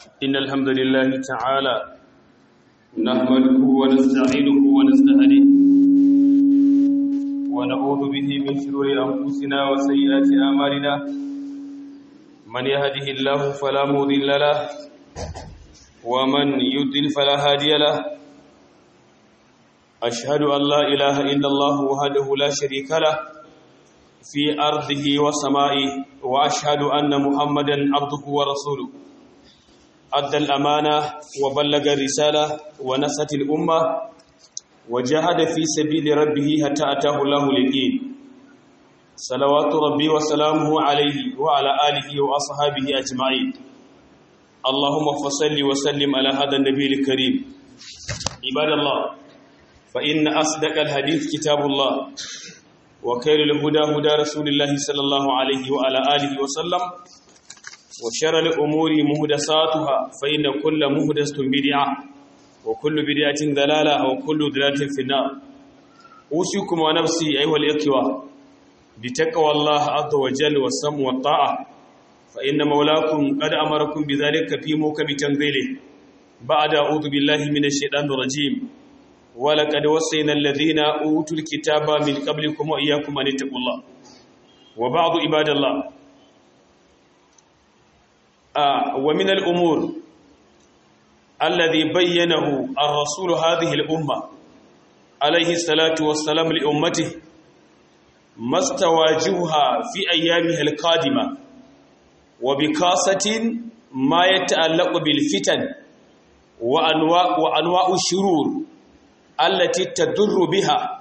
إن الحمد لله تعالى نحمده ونستعينه ونستهديه ونعوذ به من شرور أنفسنا وسيئات أعمالنا من يهده الله فلا مضل له ومن يضلل فلا هادي له أشهد أن لا إله إلا الله وحده لا شريك له في أرضه وسمائه وأشهد أن محمدا عبده ورسوله أدى الأمانة وبلغ الرسالة ونصت الأمة وجاهد في سبيل ربه حتى أتاه الله اليقين صلوات ربي وسلامه عليه وعلى آله وأصحابه أجمعين اللهم فصل وسلم على هذا النبي الكريم عباد الله فإن أصدق الحديث كتاب الله وخير الهدى هدى رسول الله صلى الله عليه وعلى آله وسلم وشر الأمور مهدساتها فإن كل مهدسة بدعة وكل بدعة ضلالة وكل ضلالة في النار أوصيكم ونفسي أيها الإخوة بتقوى الله عز وجل والسمع والطاعة فإن مولاكم قد أمركم بذلك في موكب تنزيله بعد أعوذ بالله من الشيطان الرجيم ولقد وصينا الذين أوتوا الكتاب من قبلكم وإياكم أن اتقوا الله وبعض عباد الله آه ومن الأمور الذي بينه الرسول هذه الأمة عليه الصلاة والسلام لأمته ما استواجهها في أيامها القادمة وبكاسة ما يتعلق بالفتن وأنواع, وأنواع الشرور التي تضر بها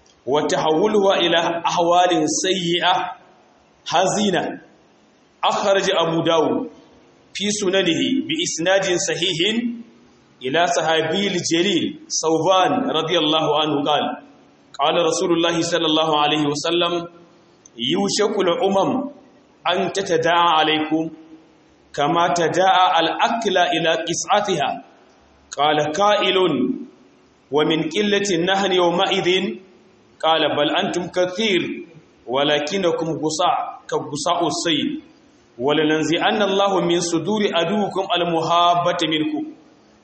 وتحولها إلى أحوال سيئة حزينة أخرج أبو داود في سننه بإسناد صحيح إلى صحابي الجليل صوبان رضي الله عنه قال قال رسول الله صلى الله عليه وسلم يوشك الأمم أن تتداعى عليكم كما تداعى الأكل إلى قسعتها قال قائل ومن قلة النهر يومئذ قال بل أنتم كثير ولكنكم غصاء كغصاء السيل ولننزعن الله من صدور أدوكم المهابة منكم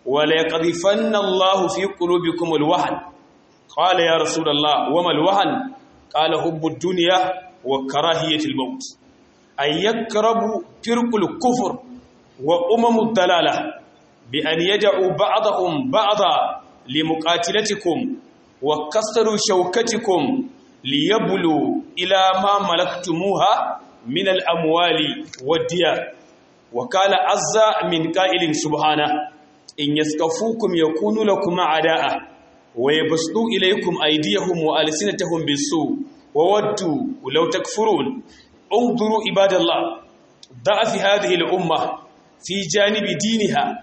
وليقذفن الله في قلوبكم الوهن قال يا رسول الله وما الوهن قال حب الدنيا وكراهية الموت أن يقرب فرق الكفر وأمم الضلالة بأن يدعوا بعضهم بعضا لمقاتلتكم وكسروا شوكتكم ليبلوا إلى ما ملكتموها من الأموال والديار وقال عز من قائل سبحانه إن يسكفوكم يكونوا لكم أعداء ويبسطوا إليكم أيديهم وألسنتهم بالسوء وودوا لو تكفرون انظروا عباد الله ضعف هذه الأمة في جانب دينها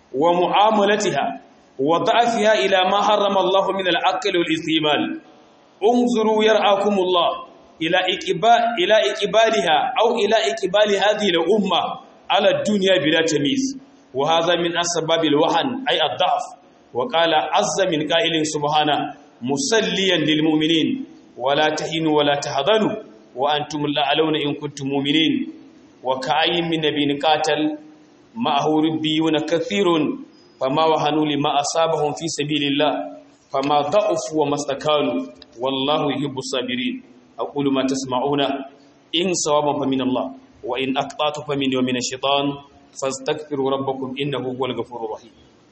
ومعاملتها وضعفها إلى ما حرم الله من العقل والاستعمال انظروا يرعاكم الله إلى إقبال إلى إقبالها أو إلى إقبال هذه الأمة على الدنيا بلا تمييز وهذا من أسباب الوهن أي الضعف وقال عز من قائل سبحانه مسليا للمؤمنين ولا تهنوا ولا تحزنوا وأنتم الأعلون إن كنتم مؤمنين وكأي من نبي قاتل معه ربيون كثير فما وهنوا لما أصابهم في سبيل الله فما ضعفوا وما استكانوا والله يحب الصابرين أقول ما تسمعون إن صوابا فمن الله وإن أقطعت فمن ومن الشيطان فاستغفروا ربكم إنه هو الغفور الرحيم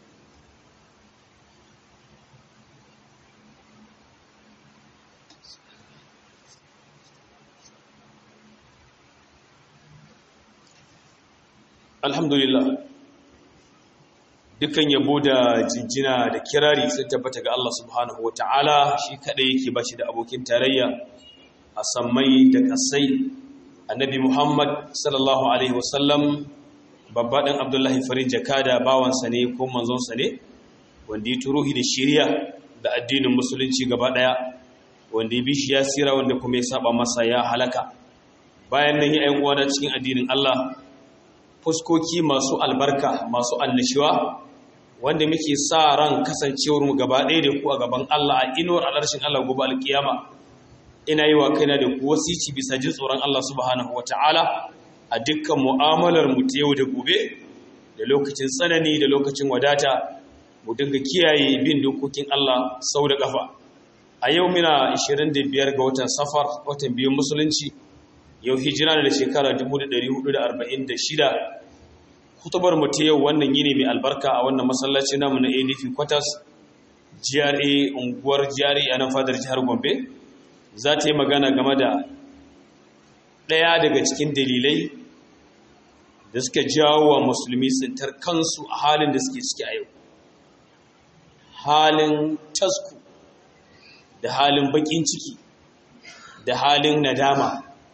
alhamdulillah dukkan yabo da jinjina da kirari sun tabbata ga Allah subhanahu wata'ala shi kadai yake bashi da abokin tarayya a sammai da kasai annabi Muhammad sallallahu alaihi wasallam babba dan Abdullahi farin jakada bawansa ne ko manzonsa ne wanda ya turuhi da shiriya da addinin musulunci gaba daya wanda ya bi shi ya sira wanda kuma ya saba masa ya halaka bayan nan ya uwa da cikin addinin Allah fuskoki masu albarka masu annashiwa wanda muke sa ran kasancewar mu gaba ɗaya da ku a gaban Allah a inuwar alarshin Allah gobe alkiyama ina yi wa kaina da ku wasici bisa jin tsoron Allah subhanahu wata'ala a dukkan mu'amalar mu ta yau da gobe da lokacin tsanani da lokacin wadata mu dinga kiyaye bin dokokin Allah sau da kafa a yau muna 25 ga watan safar watan biyun musulunci yau hijira da shekara 1446 kutubar mu ta yau wannan yini mai albarka a wannan masallaci namu na ADP Quarters GRA unguwar GRA a nan fadar jihar Gombe za ta yi magana game da ɗaya daga cikin dalilai da suka jawo wa musulmi tsintar kansu a halin da suke ciki a yau halin tasku da halin bakin ciki da halin nadama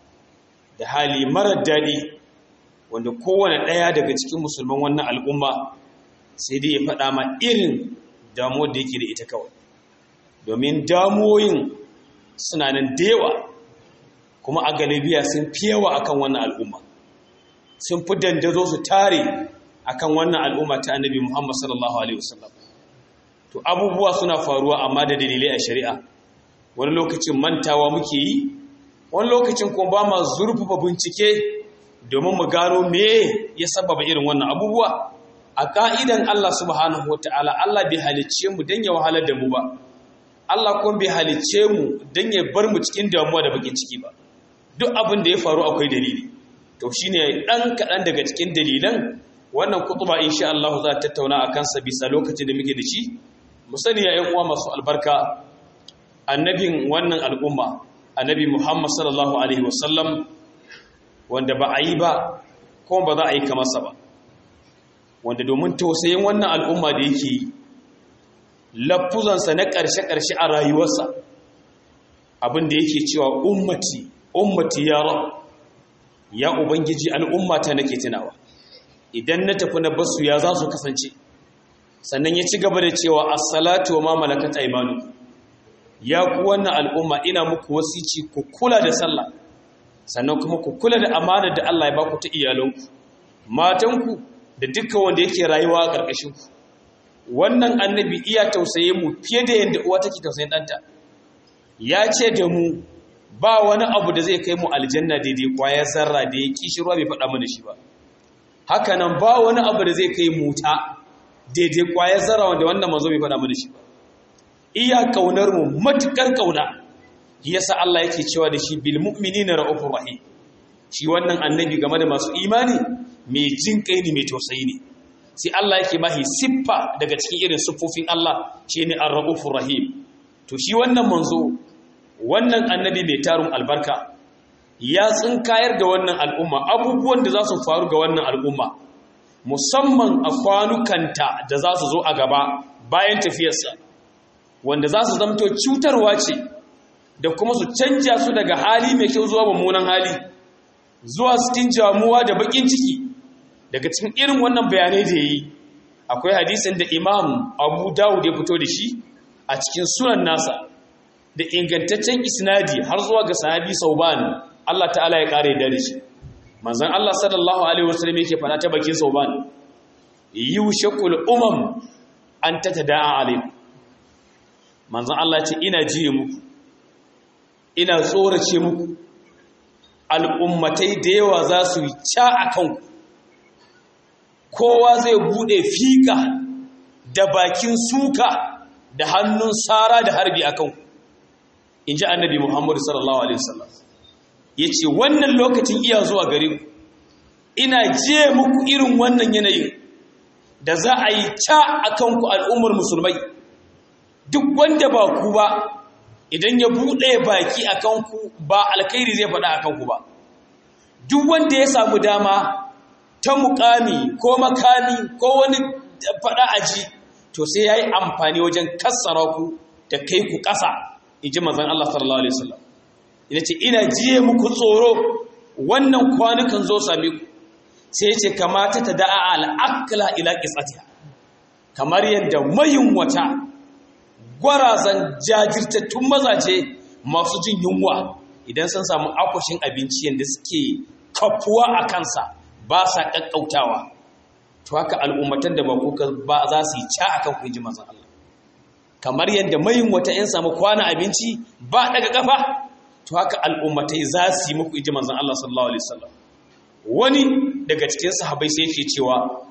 da hali marar daɗi wanda kowane ɗaya daga cikin musulman wannan al'umma sai dai ya faɗa ma irin damuwar da yake da ita kawai domin damuwoyin suna nan da yawa kuma a galibiya sun fi yawa akan wannan al'umma sun fi dandazo su tare akan wannan al'umma ta annabi Muhammad sallallahu alaihi wasallam to abubuwa suna faruwa amma da dalilai a shari'a wani lokacin mantawa muke yi wani lokacin kuma ba ma zurfafa bincike domin mu gano me ya sababa irin wannan abubuwa a ka'idan Allah subhanahu wataala Allah bai halicce mu dan ya wahalar da mu ba Allah kuma bai halicce mu dan ya bar mu cikin damuwa da bakin ciki ba duk abin da ya faru akwai dalili to shine dan kadan daga cikin dalilan wannan kutuba insha Allah za ta tattauna akan sa bisa lokacin da muke da shi mu sani ya uwa masu albarka annabin wannan al'umma annabi Muhammad sallallahu alaihi wasallam wanda ba a yi ba kuma ba za a yi kamar sa ba wanda domin tausayin wannan al'umma da yake yi lafuzansa na ƙarshe-ƙarshe a rayuwarsa abin da yake cewa ummati ummati ya rab ya ubangiji al'ummata nake tunawa idan na tafi na basu ya za su kasance sannan ya ci gaba da cewa as-salatu wa ma malakat aymanu ya ku wannan al'umma ina muku wasici ku kula da sallah sannan kuma ku kula da amanar da Allah ya baku ta iyalanku matanku da dukkan wanda yake rayuwa a ƙarƙashin ku wannan annabi iya tausaye mu fiye da yadda uwa take tausayin ɗanta ya ce da mu ba wani abu da zai kai mu aljanna daidai kwaya zarra da ya kishi ruwa bai faɗa mana shi ba haka nan ba wani abu da zai kai muta daidai kwaya zarra wanda wannan manzo bai faɗa mana shi ba iya kaunar mu matukar kauna yasa Allah yake cewa da shi bil mu'minina ra'ufur rahim shi wannan annabi game da masu imani mai jin kai ne mai tausayi ne sai Allah yake bahi siffa daga cikin irin siffofin Allah shine ar-ra'ufur rahim to shi wannan manzo wannan annabi mai tarun albarka ya tsinkayar da wannan al'umma abubuwan da za su faru ga wannan al'umma musamman a kwanukanta da za su zo a gaba bayan tafiyarsa wanda za su zamto cutarwa ce da kuma su canja su daga hali mai kyau zuwa mummunan hali zuwa cikin jamuwa da bakin ciki daga cikin irin wannan bayanai da yi akwai hadisin da imam abu dawud ya fito da shi a cikin sunan nasa da ingantaccen isnadi har zuwa ga sahabi sauban Allah ta'ala ya kare da shi manzon Allah sallallahu alaihi wasallam yake fada ta bakin sauban yushakul umam an tatada'a alaikum manzon Allah ce ina jiye muku ina tsorace muku al'ummatai da yawa za su yi ca a kanku kowa zai bude fika da bakin suka da hannun tsara da harbi a kanku in ji annabi muhammadu sallallahu alaihi wasallam ya ce wannan lokacin iya zuwa gare ku ina je muku irin wannan yanayin da za a yi ca a kanku al'ummar musulmai duk wanda ba ku ba idan ya buɗe baki a kanku ba alkhairi zai faɗa a kanku ba duk wanda ya samu dama ta mukami ko makami ko wani faɗa aji to sai ya yi amfani wajen kassara ku da kai ku ƙasa iji mazan Allah sallallahu Alaihi wasallam ina ce ina jiye muku tsoro wannan kwanukan zo sami ku sai ce kamata ta da'a al'akla ila ƙisatiya kamar yadda mayin wata gwarazan jajirtattun mazaje masu jin yunwa idan sun samu akwashin abinci yadda suke kafuwa a kansa ba sa ƙaƙƙautawa to haka al'ummatan da ba kuka ba za su yi ca a kan kunji mazan Allah kamar yadda mayin wata ‘yan samu kwana abinci ba daga ƙafa to haka al'ummatai za su yi muku iji manzan Allah sallallahu Alaihi wasallam wani daga cikin sahabai sai yake cewa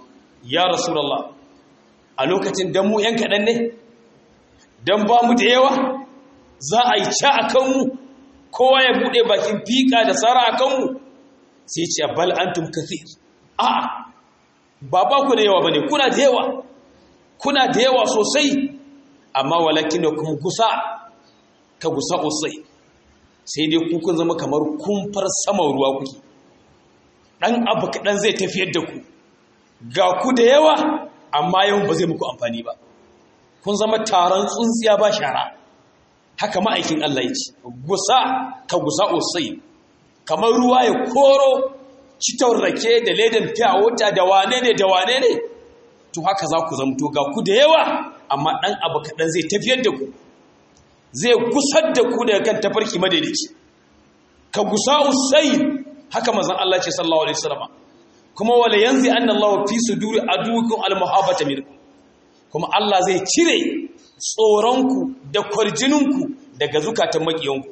ya rasulullah a lokacin dan mu yan kaɗan ne dan ba mu da yawa za a yi ca a kanmu kowa ya buɗe bakin fika da tsara a kanmu sai ce bal antum kathir a'a ba ba ku da yawa bane kuna da yawa kuna da yawa sosai amma walakin da kuma gusa ka gusa usai sai dai ku kun zama kamar kumfar saman ruwa kuke dan abu kaɗan zai tafiyar da ku ga ku da yawa amma yawan ba zai muku amfani ba kun zama taron tsuntsiya ba shara haka ma'aikin Allah ya ce gusa ka gusa usai kamar ruwa ya koro citar rake da ledan fiya wuta da wane ne da wane ne to haka za ku zamto ga ku da yawa amma ɗan abu kaɗan zai tafiyar da ku zai gusar da ku daga kan tafarki madaidaici ka gusa usai haka mazan Allah ce sallallahu alaihi wasallam kuma wala yanzi anna Allah fi suduri adukum almuhabata minkum kuma Allah zai cire tsoronku da kwarjininku daga zukatan makiyanku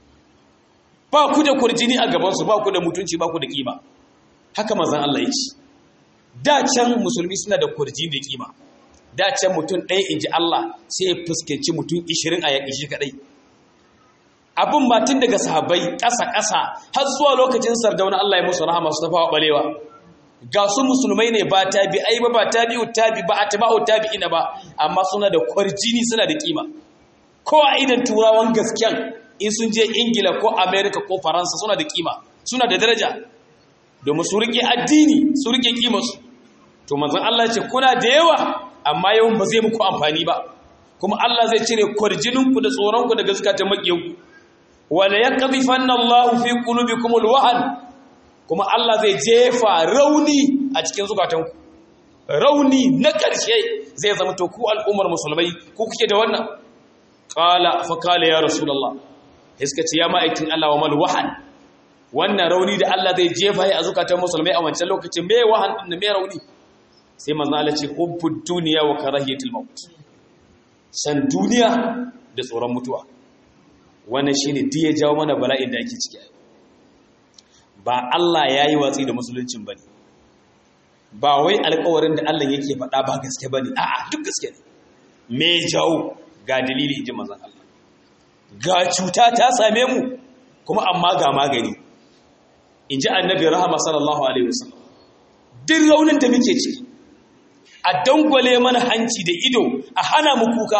ba ku da kwarjini a gabansu ba ku da mutunci ba ku da kima haka mazan Allah ya ce da can musulmi suna da kwarjini da kima da can mutum ɗaya in ji Allah sai ya fuskanci mutum ishirin a yaƙi shi kaɗai abin ba tun daga sahabbai ƙasa-ƙasa har zuwa lokacin sardauna Allah ya musu rahama su tafawa ɓalewa ga su musulmai ne ba tabi ai ba ba tabi'u tabi ba atba'u tabi'ina ba amma suna da kwarjini suna da kima ko a idan turawan gaskiyan in sun je ingila ko america ko faransa suna da kima suna da daraja domin su rike addini su rike kimarsu to manzon Allah ce kuna da yawa amma yawan ba zai muku amfani ba kuma Allah zai cire kwarjininku da tsoronku daga zukatan makiyanku wala yaqdhifanna Allahu fi qulubikum alwahan kuma Allah zai jefa rauni a cikin zukatanku rauni na ƙarshe zai zama to ku al'ummar musulmai ku kuke da wannan qala fa qala ya rasulullah iska ce ya ma'aikin Allah wa mal wahan wannan rauni da Allah zai jefa a zukatan musulmai a wancan lokacin me wahan din me rauni sai manzo Allah ce hubbud dunya wa karahiyatul maut san duniya da tsoron mutuwa wannan shine duk ya jawo mana bala'in da ake ciki ba Allah yayi watsi da musuluncin bane ba wai alƙawarin da Allah yake faɗa ba gaske bane a'a duk gaske ne me jawo ga dalili inji manzon Allah ga cuta ta same mu kuma amma ga magani inji annabi rahama sallallahu alaihi wasallam duk raunin da muke ciki a dangwale mana hanci da ido a hana mu kuka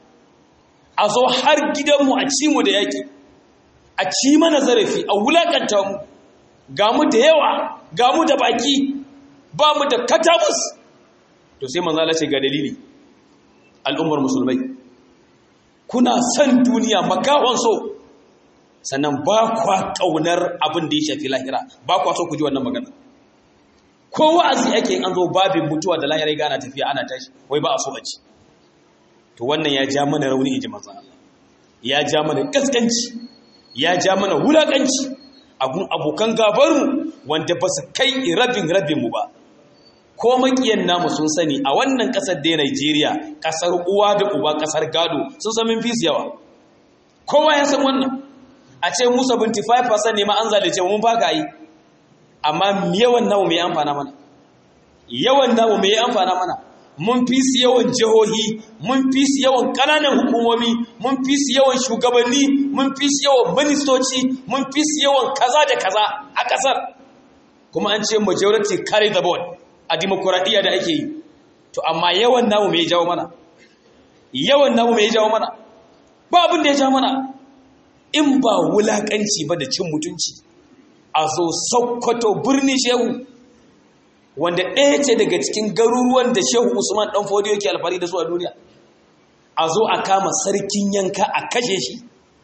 a zo har gidanmu a ci mu da yaki a ci mana zarafi a wulakanta mu ga mu da yawa ga mu da baki ba mu da katabus to sai manzala ce ga dalili al'ummar musulmai kuna son duniya makawan so sannan ba kwa kaunar abin da ya shafi lahira ba kwa so ku ji wannan magana ko wa'azi ake an zo babin mutuwa da lahira ga ana tafiya ana tashi wai ba a so a ci to wannan ya ja mana rauni inji manzo Allah ya ja mana kaskanci ya ja mana wulakanci abun abokan gabarmu wanda ba su kai rabin rabin mu ba ko makiyan namu sun sani a wannan kasar da Najeriya kasar uwa da uba kasar gado sun san min fis yawa kowa ya san wannan a ce mu 75% ne ma an zalice mun ba ga yi amma yawan namu mai amfana mana yawan namu mai amfana mana mun fi su yawan jihohi mun fi su yawan ƙananan hukumomi mun fi su yawan shugabanni mun fi su yawan ministoci mun fi su yawan kaza da kaza a ƙasar kuma an ce majority carry the board a dimokuraɗiyya da ake yi to amma yawan namu mai jawo mana yawan namu mai jawo mana ba abin da ya jawo mana in ba wulaƙanci ba da cin mutunci a zo sokoto birni shehu wanda ɗaya ce daga cikin garuruwan da shehu usman ɗan fodiyo yake alfari da su a duniya a zo a kama sarkin yanka a kashe shi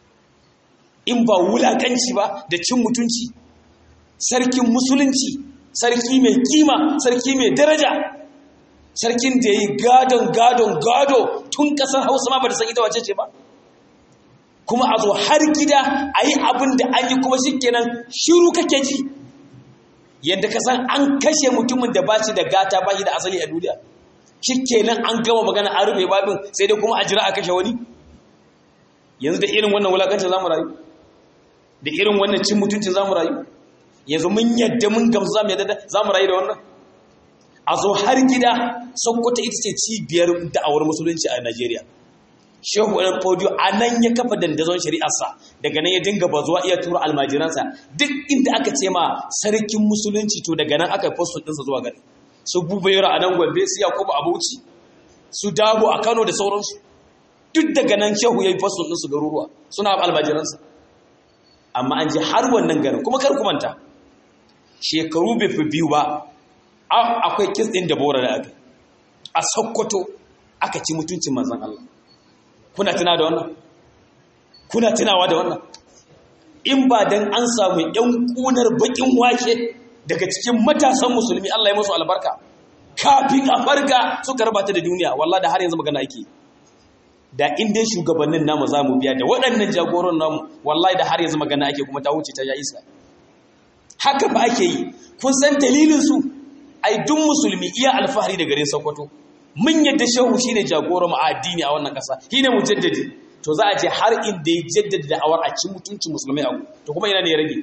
in ba wulakanci ba da cin mutunci sarkin musulunci sarki mai kima sarki mai daraja sarkin da ya yi gadon gadon gado tun ƙasar hausa ma ba da san ita wace ce ba kuma a zo har gida a yi abin da an yi kuma shi kenan shiru kake ji yadda ka san an kashe mutumin da ba shi da gata ba shi da asali a duniya shi kenan an gama magana an rufe babin sai dai kuma a jira a kashe wani yanzu da irin wannan wulakancin za mu rayu da irin wannan cin mutuncin za mu rayu yanzu mun yadda mun gamsu za mu yadda za mu rayu da wannan a zo har gida sokoto ita ce cibiyar da'awar musulunci a najeriya shehu ɗan fodiyo a nan ya kafa dandazon shari'arsa daga nan ya dinga bazuwa iya tura almajiransa duk inda aka ce ma sarkin musulunci to daga nan aka yi fosto ɗinsa zuwa gari su bubayar a nan gombe su yakubu a bauchi su dabo a kano da sauransu duk daga nan shehu ya yi fosto ɗinsu garuruwa suna almajiransa amma an je har wannan garin kuma kar ku manta shekaru bai fi biyu ba akwai kis ɗin da bora da aka a sokoto aka ci mutuncin manzan Allah kuna tuna da wannan kuna tunawa da wannan in ba dan an samu yan kunar bakin wake daga cikin matasan musulmi Allah ya musu albarka kafin a farga suka rabata da duniya wallahi da har yanzu magana ake da inda shugabannin namu za mu biya da waɗannan jagoran namu wallahi da har yanzu magana ake kuma ta wuce ta ya isa haka ba ake yi kun san dalilin su ai duk musulmi iya alfahari da garin Sokoto mun yadda shehu shine jagoran mu a addini a wannan kasa shine mujaddidi to za a je har inda ya jaddada da'awar a cikin mutuncin musulmai abu to kuma ina ne ya rage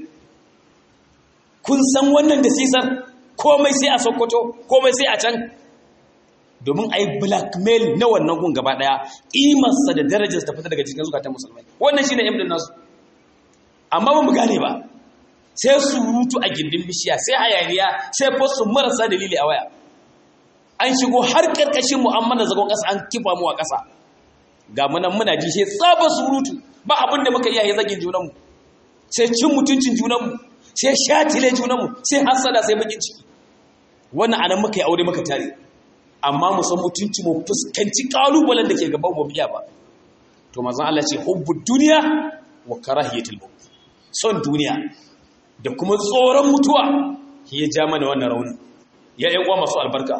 kun san wannan da sisar komai sai a Sokoto komai sai a can domin a yi blackmail na wannan gun gaba daya imarsa da darajarsa ta fita daga cikin zukatan musulmai wannan shine imdin nasu amma ba mu gane ba sai surutu a gindin bishiya sai hayaniya sai fosu marasa dalili a waya an shigo har karkashin mu'amala zagon ƙasa an kifa mu a ƙasa ga munan muna ji sai tsaba surutu ba abin da muka iya yi zagin junanmu sai cin mutuncin junanmu sai shatile junanmu sai hasada sai bakin ciki wannan anan muka yi aure muka tare amma mu san mutunci mu fuskanci kalubalen da ke gaban mu biya ba to manzon Allah ce hubbud duniya wa karahiyatul maut son duniya da kuma tsoron mutuwa ya ja mana wannan raunin ya yan uwa masu albarka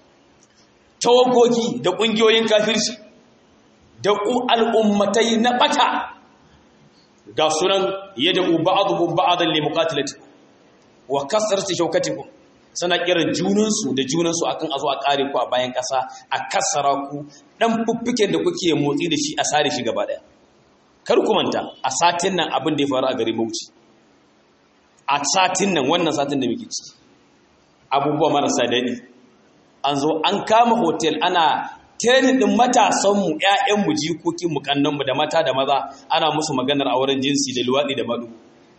tawagogi da ƙungiyoyin kafirci da al'ummatai na ɓata ga sunan yadda ba'aduhum ba'adan li muqatilati wa kasarati shaukatikum suna kiran junansu da junansu akan azo a kare ku a bayan ƙasa a kasara ku dan fuffuken da kuke motsi da shi a sare shi gaba daya kar ku manta a satin nan abin da ya faru a garin Bauchi a satin nan wannan satin da muke ciki abubuwa marasa daɗi an zo an kama hotel ana training din matasanmu ‘ya'yanmu jikokinmu kannanmu da mata da maza ana musu maganar auren jinsi da luwaɗi da maɗu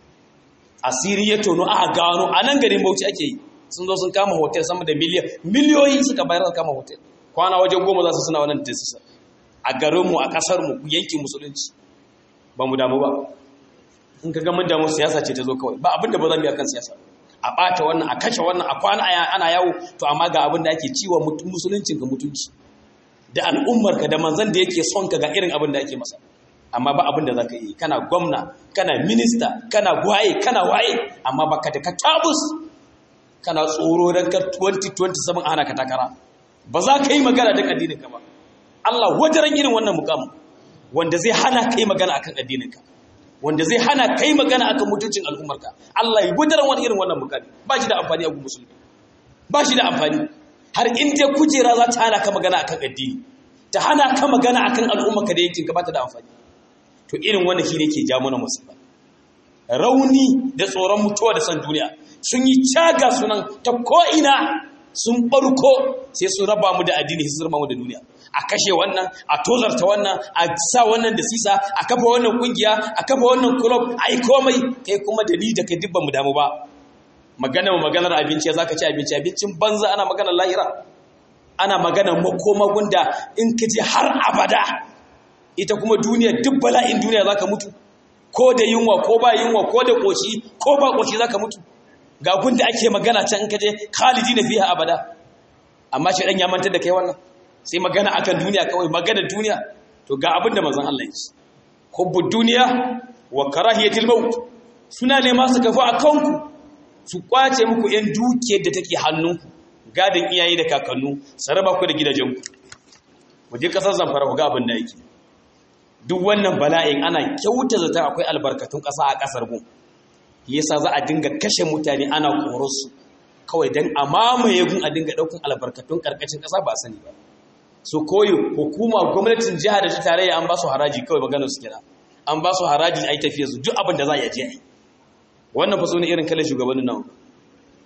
asiri ya tono aka gano a nan garin bauchi ake yi sun zo sun kama hotel sama da miliyan miliyoyi suka bayar da kama hotel kwana wajen goma za su suna wannan tesisa a garinmu a ƙasarmu yankin musulunci ba mu damu ba in ka ga mun damu siyasa ce ta zo kawai ba abin da ba za mu yi akan siyasa a ɓata wannan a kashe wannan a kwana ana yawo to amma ga abin da ake ciwa musuluncin ka mutunci da al'ummarka da manzan da yake son ka ga irin abin da ake masa amma ba abin da za ka yi kana gwamna kana minista kana waye kana waye amma ba ka da ka tabus kana tsoro don ka 2027 ana ka takara ba za ka yi magana don addininka ba Allah wajaran irin wannan mukamu wanda zai hana ka yi magana akan addininka wanda zai hana ka yi magana akan mutuncin al'ummarka Allah ya wajaran wani irin wannan mukami ba shi da amfani a gun musulmi ba shi da amfani har in dai kujera za ta hana ka magana akan addini ta hana ka magana akan al'ummarka da yankinka ba ta da amfani to irin wannan shi ne ke ja mana musulma rauni da tsoron mutuwa da san duniya sun yi caga sunan ta ko'ina sun barko sai su raba mu da addini su raba mu da duniya a kashe wannan a tozarta wannan a sa wannan da sisa a kafa wannan kungiya a kafa wannan club ai komai kai kuma da ni da kai dubban mu damu ba magana maganar abinci za ka ci abinci abincin banza ana maganar lahira ana maganar makoma gunda in ka je har abada ita kuma duniya duk bala'in duniya za ka mutu ko da yunwa ko ba yunwa ko da ƙoshi ko ba ƙoshi za ka mutu ga gunda ake magana can in ka je khalidi na fiye abada amma shi ɗan ya mantar da kai wannan sai magana akan duniya kawai magana duniya to ga abin da manzon Allah ya ce hubbu duniya wa karahiyatil maut suna ne masu kafa a kanku su kwace muku ‘yan dukiyar da take hannunku gadon iyaye da kakannu su raba ku da gidajenku waje ƙasar zamfara ku ga abin da yake duk wannan bala'in ana kyauta zata akwai albarkatun ƙasa a ƙasar gun yasa za a dinga kashe mutane ana korarsu kawai don a mamaye gun a dinga ɗaukun albarkatun ƙarƙashin ƙasa ba sani ba su koyo hukuma gwamnatin jiha da ta tarayya an ba su haraji kawai maganar su kira an ba su haraji a yi tafiya su duk abin da za a yi a je a yi wannan fa ne irin kalan shugabannin nan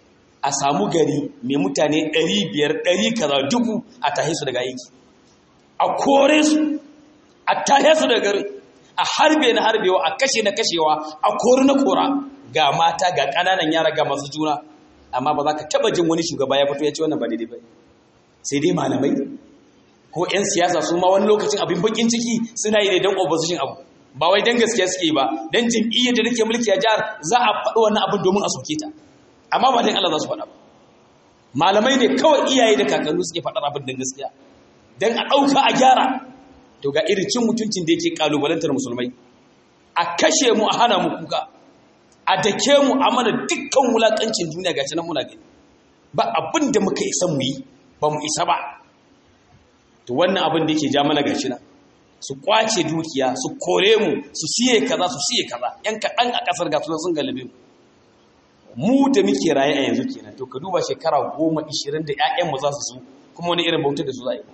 a samu gari mai mutane 500 100 kaza dubu a tahe su daga aiki a kore su a tahe su daga gari a harbe na harbewa a kashe na kashewa a kori na kora ga mata ga ƙananan yara ga masu juna amma ba za ka taba jin wani shugaba ya fito ya ce wannan ba daidai ba sai dai malamai ko 'yan siyasa su ma wani lokacin abin bakin ciki suna yi ne don opposition abu ba wai don gaskiya suke ba don jam'iyyar da nake mulki a jihar za a faɗi wannan abin domin a soke ta amma ba don Allah za su faɗa ba malamai ne kawai iyaye da kakanni suke faɗar abin don gaskiya don a ɗauka a gyara to ga irin cin mutuncin da yake kalubalantar musulmai a kashe mu a hana mu kuka a dake mu a mana dukkan wulakancin duniya ga nan muna gani ba abin da muka isa mu yi ba mu isa ba to wannan abin da yake ja mana gashi nan su kwace dukiya su kore mu su siye kaza su siye kaza yan kaɗan a ƙasar ga sun galibe mu mu da muke raye a yanzu kenan to ka duba shekara goma ishirin da 'ya'yanmu za su su kuma wani irin bautar da su za a yi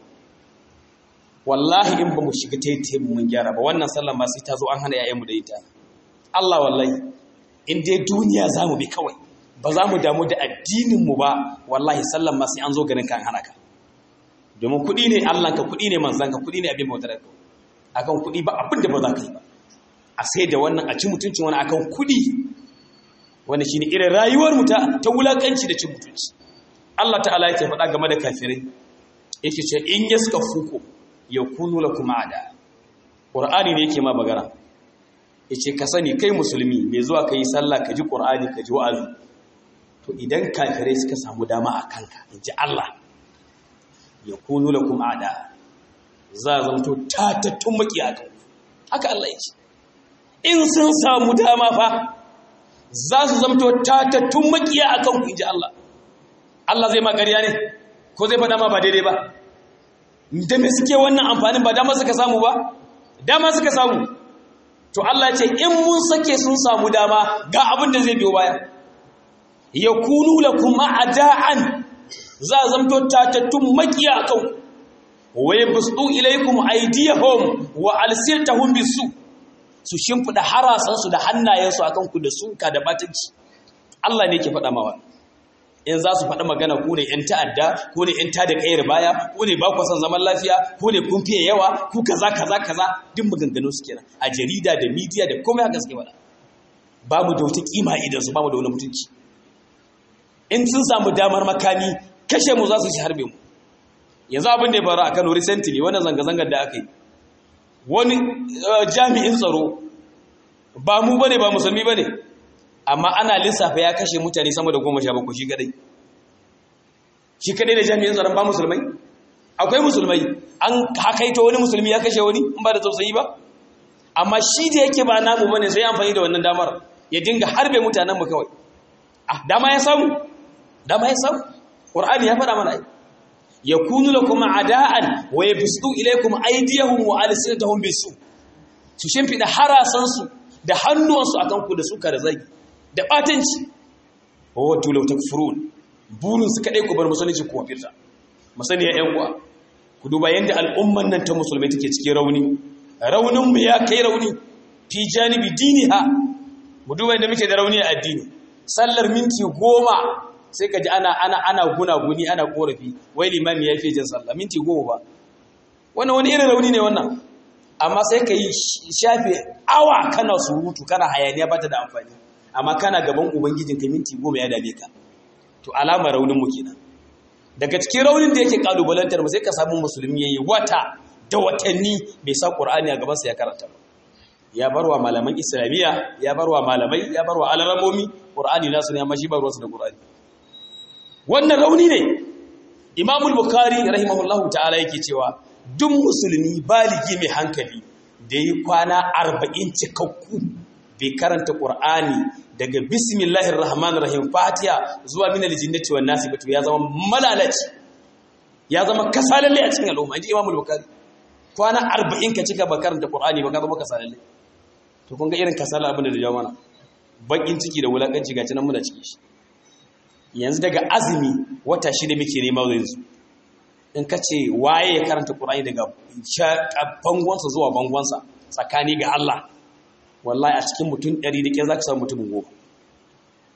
wallahi in ba mu shiga taitayin mun gyara ba wannan sallan ba sai ta zo an hana 'ya'yanmu da ita Allah wallahi in dai duniya za mu bi kawai ba za mu damu da addininmu ba wallahi sallan ma sai an zo ganin kan hana ka domin kuɗi ne Allahnka kuɗi ne manzanka kuɗi ne abin bautar ka akan kuɗi ba abin da ba za ka yi ba a sai da wannan a ci mutuncin wani akan kuɗi wani shine irin rayuwar mu ta ta wulakanci da cin mutunci Allah ta'ala yake faɗa game da kafirai yake ce in yaska fuku yakunu lakum ada qur'ani ne yake ma bagara yace ka sani kai musulmi mai zuwa kai sallah ka ji qur'ani ka ji wa'azi to idan kafirai suka samu dama a kanka inji Allah yakunu lakum ada za zanto tatattun maki a kan haka Allah ya ce in sun samu dama fa za su zamto tatattun makiya a kan inji Allah Allah zai magariya ne ko zai faɗa ma ba daidai ba da me suke wannan amfanin ba dama suka samu ba dama suka samu to Allah ce in mun sake sun samu dama ga abin da zai biyo baya yakunu lakum a'da'an za zamto tatattun makiya a kan wa yabsutu ilaykum aydiyahum wa alsirtahum bisu su shimfida harasansu da hannayensu akan ku da sunka da batanci Allah ne yake faɗa mawa in za su faɗa magana ku ne ‘yan ta'adda ku ne ‘yan tada ƙayar baya ku ne ba ku son zaman lafiya ku ne kun fiye yawa ku kaza kaza kaza duk maganganu su kenan a jarida da midiya da komai haka suke faɗa ba mu da wata kima idan su ba mu da wani mutunci in sun samu damar makami kashe mu za su shi harbe mu yanzu abin da ya faru a Kano recently wannan zanga-zangar da aka yi wani jami'in tsaro ba mu bane ba musulmi bane amma ana lissafa ya kashe mutane sama da goma sha bakwai shi kadai shi kadai da jami'in tsaron ba musulmai akwai musulmai an hakaito wani musulmi ya kashe wani in ba da tausayi ba amma shi da yake ba namu bane sai amfani da wannan damar ya dinga harbe mutanen mu kawai ah dama ya samu dama ya samu qur'ani ya faɗa mana yakunu lakum ada'an wa yabsutu ilaykum aydiyahum wa alsinatahum bisu su shimfida harasan su da hannuwansu akan ku da suka da zagi da batanci wa watu law takfurun burin su kadai ku bar musulunci ku wafirta musani ya yan uwa ku duba yanda al'umman nan ta musulmai take cikin rauni raunin mu ya kai rauni fi janibi diniha mu duba yanda muke da rauni a addini sallar minti goma sai ka ji ana ana ana gunaguni ana korafi wai limami ya fi jin sallah minti goma ba wannan wani irin rauni ne wannan amma sai ka yi shafe awa kana surutu kana hayaniya bata da amfani amma kana gaban ubangijin ka minti goma ya dame ka to alama raunin mu kenan daga cikin raunin da yake kalubalantar mu sai ka samu musulmi yayi wata da watanni bai sa qur'ani a gaban sa ya karanta ba ya barwa malaman islamiyya ya barwa malamai ya barwa alaramomi qur'ani nasu ne amma shi ba ruwansa da qur'ani wannan rauni ne imamul bukari rahimahullahu ta'ala yake cewa duk musulmi baligi mai hankali da yi kwana arba'in cikakku bai karanta ƙur'ani daga bismillahir rahmanir rahim fatiha zuwa min aljinnati wan nasi batu ya zama malalaci ya zama kasalalle a cikin al'umma inji imamul bukari kwana arba'in ka cika ba karanta ƙur'ani ba ka zama kasalalle to kun ga irin kasala abin da jawo mana bakin ciki da wulakanci ga nan muna ciki shi yanzu daga azumi wata shida muke nema yanzu in ka ce waye ya karanta ƙur'ani daga bangonsa zuwa bangonsa tsakani ga Allah wallahi a cikin mutum ɗari da ke za ka samu mutumin goma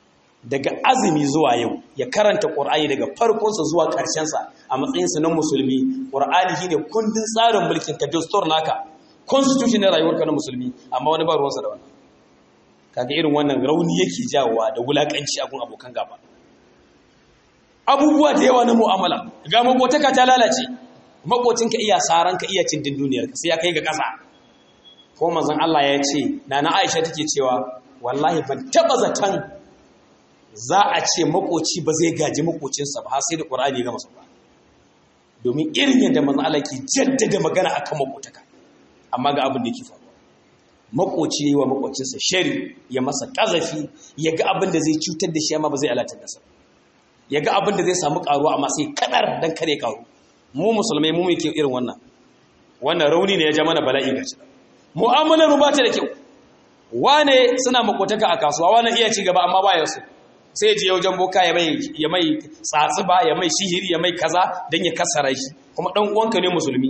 daga azumi zuwa yau ya karanta ƙur'ani daga farkonsa zuwa ƙarshensa a matsayinsa na musulmi ƙur'ani shi ne kundin tsarin mulkin ka dastor naka constitution na rayuwarka na musulmi amma wani ba ruwansa da wannan kaga irin wannan rauni yake jawowa da wulaƙanci a gun abokan gaba abubuwa da yawa na mu'amala ga makotaka ta lalace makocinka iya saranka iya cin duniyar sai ya kai ga ƙasa ko manzon Allah ya ce nana Aisha take cewa wallahi ban taba zaton za a ce makoci ba zai gaji makocinsa ba har sai da Qur'ani ga masa ba domin irin yadda manzon Allah ke jaddada magana akan makotaka amma ga abin da yake faruwa makoci yayi wa makocinsa shari ya masa kazafi ya ga abin da zai cutar da shi amma ba zai alatar da sa ya ga abin da zai samu karuwa amma sai kadar dan kare karu mu musulmai mu muke irin wannan wannan rauni ne ya ja mana bala'i gaci mu'amalar mu ba ta da kyau wane suna makotaka a kasuwa wane iya ci gaba amma baya su sai je wajen boka ya mai ya mai tsatsuba ya mai shihiri ya mai kaza dan ya kasara shi kuma dan uwanka ne musulmi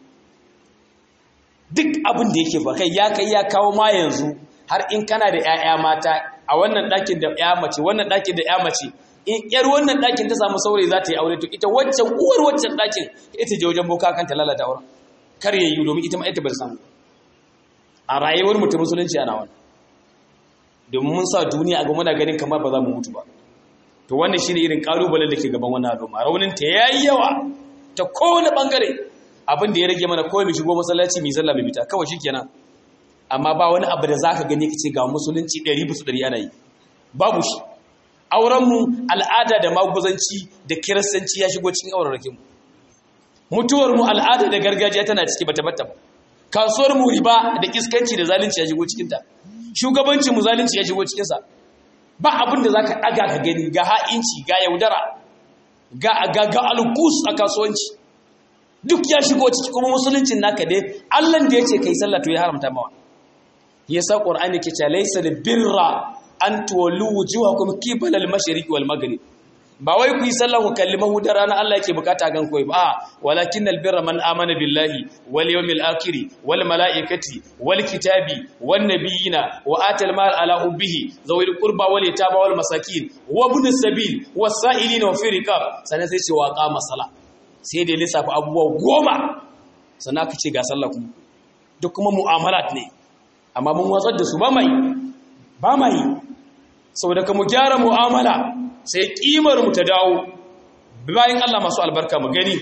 duk abin da yake ba kai ya kai ya kawo ma yanzu har in kana da ƴaƴa mata a wannan ɗakin da ƴa mace wannan ɗakin da ƴa mace in ƴar wannan ɗakin ta samu saurayi za ta yi aure to ita waccan uwar waccan ɗakin ita je wajen boka kan ta lalata auren kar ya yi domin ita ma ita ba samu a rayuwar mu ta musulunci ana wannan domin mun sa duniya a ga muna ganin kamar ba za mu mutu ba to wannan shine irin kalubalen da ke gaban wannan al'umma raunin ta yayi yawa ta kowane bangare abin da ya rage mana kawai mu shigo masallaci mu sallah mu bita kawai shikenan amma ba wani abu da zaka gani kace ga musulunci 100 bisa 100 ana yi babu shi auren mu al'ada da maguzanci da kiristanci ya shigo cikin auren mu mutuwar mu al'ada da gargajiya tana ciki bata bata ba kasuwar mu riba da iskanci da zalunci ya shigo cikin ta shugabancin mu zalunci ya shigo cikin sa ba abin da zaka daga ka gani ga ha'inci ga yaudara ga ga ga alkus a kasuwanci duk ya shigo ciki kuma musuluncin naka dai Allah da yace kai sallah to ya haramta mawa yasa qur'ani ke cewa laysa birra an tuwallu wujuhakum qibala al-mashriq wal maghrib ba wai ku yi sallah ku kalli mahudar ranar Allah yake bukata gan koyi ba walakin albirra man amana billahi wal yawmil akhir wal malaikati wal kitabi wan nabiyina wa atal mal ala ubbihi zawil qurba wal yataba wal masakin wa ibn sabil was sa'ilina wa fi riqab sanan sai ce wa qama sala sai da lissafa abubuwa goma sannan ka ce ga sallah kuma duk kuma mu'amalat ne amma mun watsar da su ba mai ba mai saboda ka mu gyara mu'amala sai kimar mu ta dawo bayan Allah masu albarka mu gani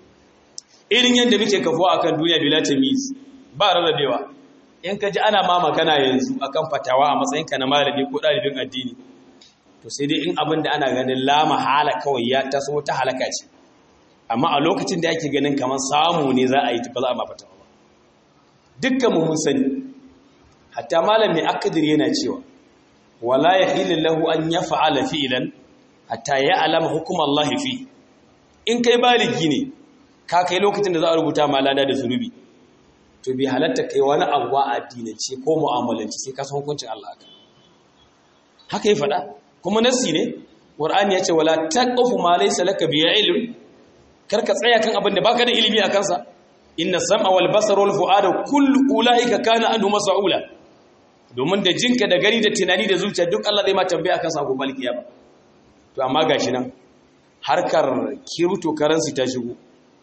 irin yadda muke kafuwa akan duniya bila tamiz ba rarrabewa in ka ji ana ma magana yanzu akan fatawa a matsayin ka na malami ko dalibin addini to sai dai in abin da ana ganin la mahala kawai ya taso ta halaka ce amma a lokacin da ake ganin kamar samu ne za a yi ba za a ma fatawa ba dukkan mu mun sani hatta malami akadir yana cewa wala yahillu lahu an yaf'ala fi'lan hatta ya alama hukumar Allah fi in kai baligi ne ka kai lokacin da za a rubuta ma lada da zunubi to bi halatta kai wani abuwa a addinance ko mu'amalanci sai ka san hukuncin Allah haka haka ya faɗa kuma nassi ne qur'ani yace wala taqfu ma laysa laka bi ilm kar ka tsaya kan abin da baka da ilimi a kansa inna sam'a wal basara wal fu'ada kullu ulaika kana anhu mas'ula domin da jinka da gani da tunani da zuciya duk Allah zai ma tambaya akan sa gobe kiyama to amma gashi nan harkar kirto karansu ta shigo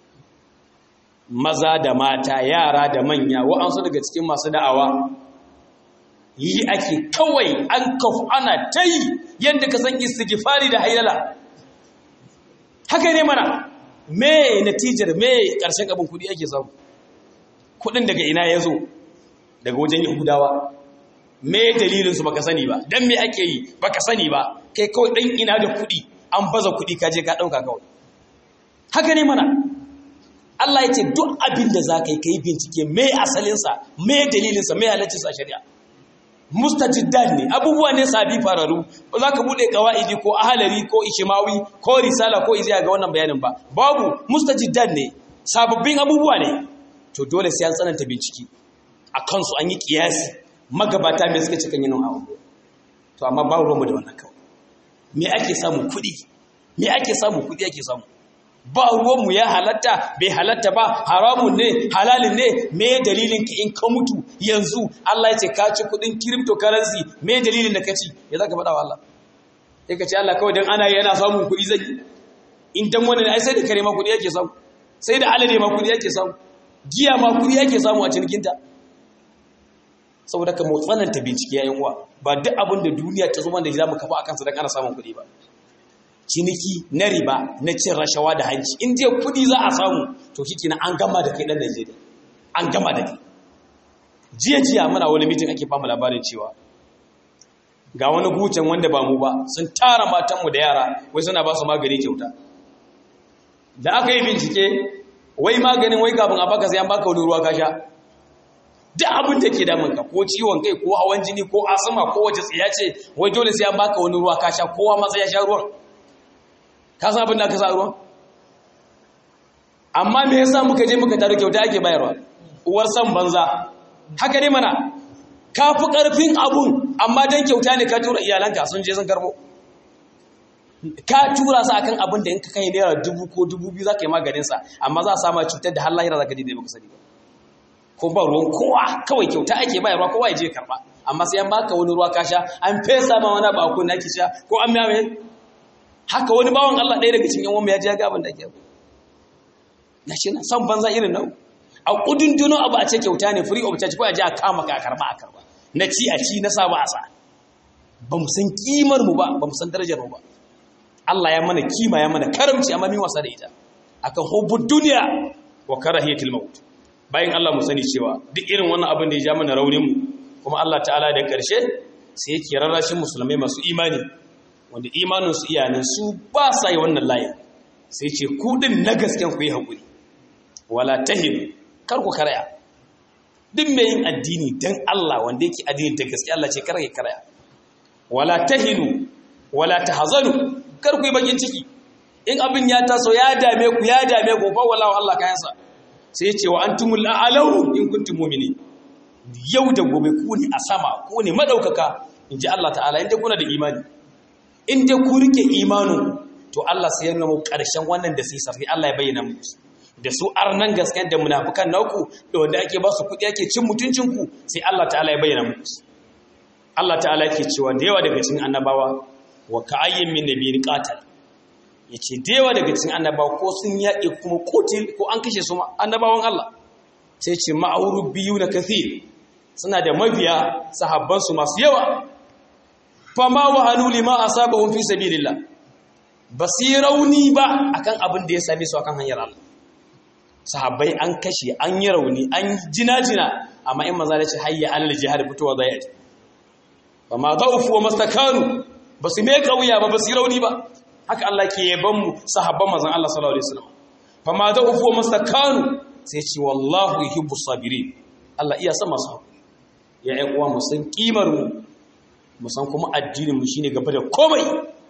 maza da mata yara da manya wa'ansu daga cikin masu da'awa yi ake kawai an kafu ana ta yi yadda ka san istighfari da hailala haka ne mana me natijar me ƙarshen abin kudi ake samu kudin daga ina ya zo daga wajen yahudawa me dalilinsu baka sani ba don me ake yi baka sani ba kai kawai ɗan ina da kuɗi an baza kuɗi kaje ka ɗauka kawai haka ne mana Allah ya ce duk abin da za ka yi ka yi bincike me asalinsa me dalilinsa me halaccinsa a shari'a mustajiddan ne abubuwa ne sabi fararu ba za ka buɗe kawa'idi ko ahalari ko ishimawi ko risala ko iziya ga wannan bayanin ba babu mustajiddan ne sababbin abubuwa ne to dole sai an tsananta bincike a kansu an yi kiyasi magabata mai suka cikin yin abu to amma ba ruwanmu da wannan kawai me ake samu kuɗi me ake samu kuɗi ake samu ba ruwanmu ya halatta bai halatta ba haramun ne halalin ne me dalilin ka in ka mutu yanzu Allah ya ce ka ci kuɗin cryptocurrency me dalilin da ka ci ya za ka faɗa wa Allah sai ka ce Allah kawai dan ana yana samun kuɗi zai in dan wani ai sai da kare ma kuɗi yake samu sai da alade ma kuɗi yake samu giya ma kuɗi yake samu a cinikinta saboda ka tsananta bincike yayin uwa ba duk abin da duniya ta zama da za mu kafa akan sa dan ana samun kuɗi ba ciniki na riba na cin rashawa da hanci in je kuɗi za a samu to shi an gama da kai dan Najeriya an gama da kai jiya jiya muna wani mitin ake fama labarin cewa ga wani gucin wanda ba mu ba sun tara matanmu da yara wai suna ba su magani kyauta da aka yi bincike wai maganin wai kafin a baka sai an baka wani ruwa ka sha duk abin da ke damun ka ko ciwon kai ko hawan jini ko asma ko wace tsiya ce wai dole sai an baka wani ruwa ka sha kowa matsa ya sha ruwan ka san abin da aka sa ruwan amma me yasa muka je muka tare kyauta ake bayarwa uwar san banza haka ne mana ka fi ƙarfin abun amma don kyauta ne ka tura iyalanka sun je sun karbo ka tura su akan abin da in ka kai naira dubu ko dubu biyu za ka yi maganinsa amma za a sama cutar da har lahira za ka je da baka sani ba ko ba ruwan kowa kawai kyauta ake bayarwa kowa ya je karba amma sai an baka wani ruwa ka sha an fesa ma wani ba ko naki sha ko an miya haka wani bawan Allah ɗaya daga cikin yan wanda ya ji ga abin da ake na shi nan san banza irin nan a kudunduno abu a ce kyauta ne free of charge ko a ji a kama ka a karba a karba na ci a ci na sa ba a sa ba mu san kimar mu ba ba mu san darajar mu ba Allah ya mana kima ya mana karamci amma min wasa da ita akan hubbud duniya wa karahiyatil maut bayan Allah mu sani cewa duk irin wannan abin da ya ja mana raunin mu kuma Allah ta'ala da karshe sai yake rarrashin musulmai masu imani wanda imanin su iyanan su ba sa yi wannan layin sai ce ku din na gasken ku yi hakuri wala tahinu kar ku karaya duk mai yin addini dan Allah wanda yake addini da gaske Allah ce kar ya karaya wala tahinu wala tahzanu kar ku yi bakin ciki in abin ya taso ya dame ku ya dame ku fa wallahi Allah kayansa sai ya ce wa antumul a'lawu in kuntum mu'minin yau da gobe ku ne a sama ku ne madaukaka inji Allah ta'ala inda kuna da imani in dai ku rike imanin to Allah sai ya nuna mu karshen wannan da sai safi Allah ya bayyana muku da su arnan gaskiyar da munafukan naku da wanda ake ba su kuɗi ake cin mutuncinku sai Allah ta'ala ya bayyana muku Allah ta'ala yake cewa da yawa daga cikin annabawa wa ka'ayyin min nabiyyin qatal yace da yawa daga cikin annabawa ko sun yaƙi kuma kotil ko an kashe su annabawan Allah sai ce ma'auru biyu na kathir suna da mabiya sahabban su masu yawa fama wa hanu lima asabahum fi sabilillah basirauni ba akan abin da ya same su akan hanyar Allah sahabbai an kashe an yi rauni an jina-jina amma in maza da ce hayya Allah jihar fitowa zai yaji ba ma zaufu wa mastakanu ba su mai kauya ba ba su rauni ba haka Allah ke yaban mu sahabban mazan Allah sallallahu alaihi wasallam fa ma zaufu wa mastakanu sai ce wallahu yuhibbu sabirin Allah iya san masu ya ƴan uwa mu san kimar mu mu san kuma addinin mu shine gaba da komai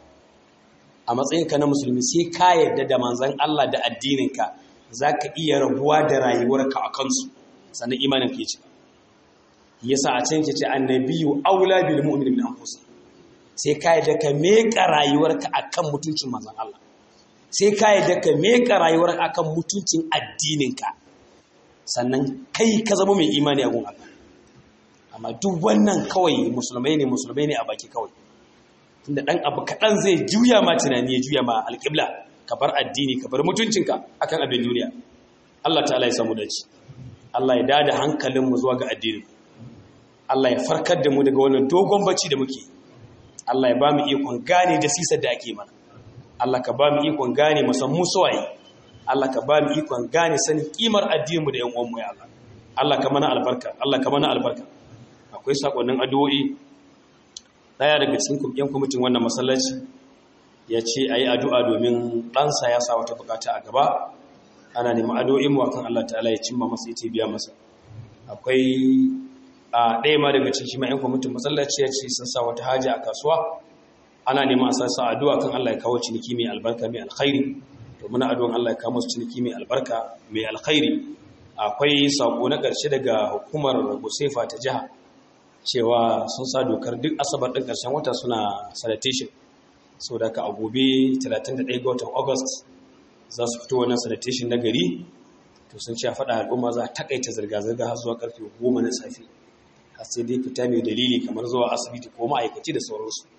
a matsayinka na musulmi sai ka yarda da manzon Allah da addininka za ka iya rabuwa da rayuwarka a kansu sannan imanin ke ce yasa a can ke ce annabiyu aula bil mu'minin min anfusih sai ka yadda ka meka rayuwarka akan mutuncin manzon Allah sai ka yadda ka meka rayuwarka akan mutuncin addininka sannan kai ka zama mai imani a gun Allah amma duk wannan kawai musulmai ne musulmai ne a baki kawai tunda dan abu kaɗan zai juya ma tunani ya juya ma alƙibla ka bar addini ka bar mutuncinka akan abin duniya Allah ta'ala ya samu dace Allah ya dada hankalinmu zuwa ga addini Allah ya farkar da mu daga wannan dogon bacci da muke Allah ya ba mu ikon gane da sisar da ake mana Allah ka ba mu ikon gane mu san mu suwaye Allah ka ba mu ikon gane sanin kimar addininmu da yan uwanmu ya Allah Allah ka mana albarka Allah ka mana albarka akwai sakonnin addu'o'i daya daga cikin yan kwamitin wannan masallaci ya ce a yi addu'a domin ɗansa ya sa wata bukata a gaba ana neman addu'o'in wa kan Allah ta'ala ya cimma masa ita biya masa akwai a ɗaya ma daga cikin ma'yan kwamitin masallaci ya ce sun sa wata haja a kasuwa ana neman a sassa addu'a kan Allah ya kawo ciniki mai albarka mai alkhairi to muna addu'an Allah ya kawo musu ciniki mai albarka mai alkhairi akwai sako na ƙarshe daga hukumar Gusefa ta jiha cewa sun sa dokar duk asabar ɗin ƙarshen wata suna sanitation sau da ka a gobe 31 ga watan august za su fito wannan sanitation na gari to sun ce a faɗa al'umma za a takaita zirga-zirga har zuwa karfe 10 na safe har sai dai fita mai dalili kamar zuwa asibiti ko ma'aikaci da sauransu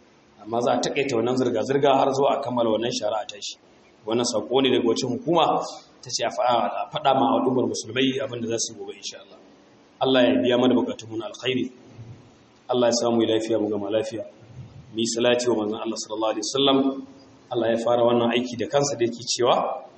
amma za a takaita wannan zirga-zirga har zuwa a kammala wannan shari'a ta shi wannan sako ne daga wacce hukuma ta ce a faɗa ma al'ummar musulmai abinda za su yi gobe insha Allah Allah ya biya mana bukatun mu na alkhairi Allah ya samu lafiya mu gama lafiya mu yi salati wa manzon Allah sallallahu alaihi wasallam Allah ya fara wannan aiki da kansa da yake cewa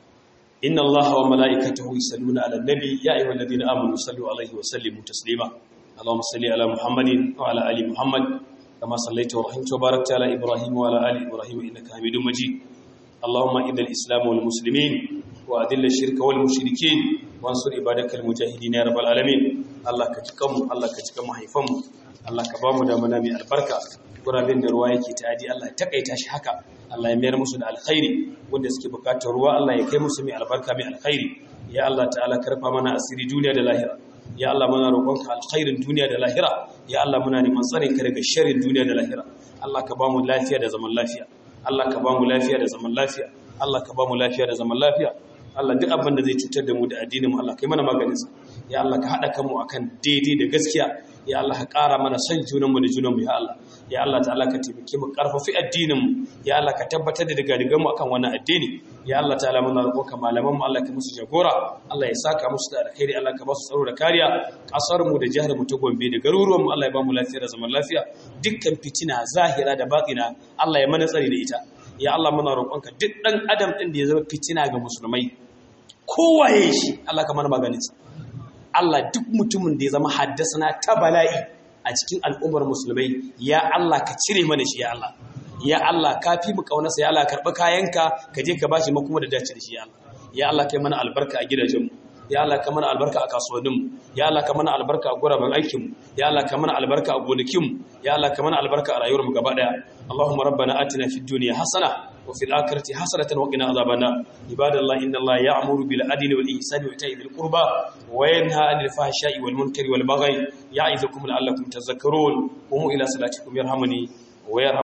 inna Allah wa mala'ikatahu yusalluna 'alan nabi ya ayyuhalladhina amanu sallu 'alaihi wa sallimu taslima اللهم صل على محمد وعلى ال محمد كما صليت ورحمت وباركت على ابراهيم وعلى ال ابراهيم انك حميد مجيد اللهم اذل الاسلام والمسلمين واذل الشرك والمشركين وانصر عبادك المجاهدين يا رب العالمين الله كجكم الله كجكم حيفم الله كبامو da mana mai albarka gurabin da ruwa yake tadi Allah ya takaita shi haka Allah ya mayar musu da alkhairi wanda suke bukatar ruwa Allah ya kai musu mai albarka mai alkhairi ya Allah ta'ala karfa mana asiri duniya da lahira ya Allah muna roƙonka alkhairin duniya da lahira ya Allah muna neman tsarin ka daga sharrin duniya da lahira Allah ka ba mu lafiya da zaman lafiya Allah ka ba mu lafiya da zaman lafiya Allah ka ba mu lafiya da zaman lafiya Allah duk abin da zai cutar da mu da addinin mu Allah kai mana maganin sa ya Allah ka hada kanmu akan daidai da gaskiya ya Allah ka ƙara mana son junan mu da junan mu ya Allah ya Allah ta'ala ka taimake mu karfafi addinin mu ya Allah ka tabbatar da daga digan mu akan wannan addini ya Allah ta'ala muna roƙonka malaman mu Allah ka musu jagora Allah ya saka musu da alkhairi Allah ka ba su tsaro da kariya kasar mu da jihar mu ta Gombe da garuruwan mu Allah ya ba mu lafiya da zaman lafiya dukkan fitina zahira da batina Allah ya mana tsari da ita ya Allah muna roƙonka duk dan adam din da ya zama fitina ga musulmai kowaye shi Allah ka mana maganin sa Allah duk mutumin da ya zama haddasa ta bala'i a cikin al'ummar musulmai ya Allah ka cire mana shi ya Allah ya Allah ka fi mu kaunarsa ya Allah karɓi kayanka ka je ka bashi makuma da dace da shi ya Allah ya Allah kai mana albarka a gidajenmu ya Allah ka mana albarka a kasuwanninmu ya Allah ka mana albarka a guraben aikinmu ya Allah ka mana albarka a gonakinmu ya Allah ka mana albarka a rayuwarmu gaba daya Allahumma rabbana atina fid dunya hasana wa fil akhirati hasanatan wa qina adhaban nar ibadallahi inna Allaha ya'muru bil adli wal ihsani wa ita'i dhil qurba wa yanha 'anil fahsha'i wal munkari wal baghi ya'izukum la'allakum tadhakkarun qumu ila salatikum yarhamuni wa